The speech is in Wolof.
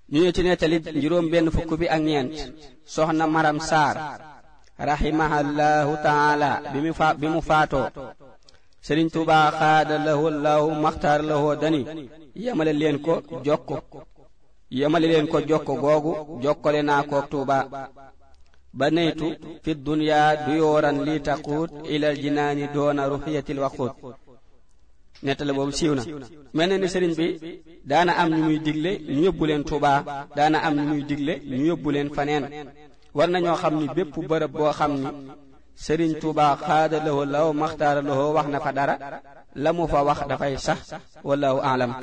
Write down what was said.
ñu ne ci nettali juróom benn fukk bi ak ñeent soxna maram saar rahimahallahu taala bi mu fa bi mu faatoo sëriñ tuuba xaada lahu lahu maxtaar lahu dani yemale leen ko jokko yemale leen ko jokko googu jokkale naa koog tuuba ba neytu fi dunya duyooran li taquut ilal jinaani doona ruxiyatil waquut nettale boobu siiw na mel na ni sëriñ bi daana am ñu muy digle ñu yóbbu leen Tuuba daana am ñu muy digle ñu yóbbu leen faneen war nañoo xam ni bépp bërëb boo xam ni sëriñ Tuuba xaada lahu law maxtaara lahu wax na fa dara la mu fa wax dafay sax wallahu aalam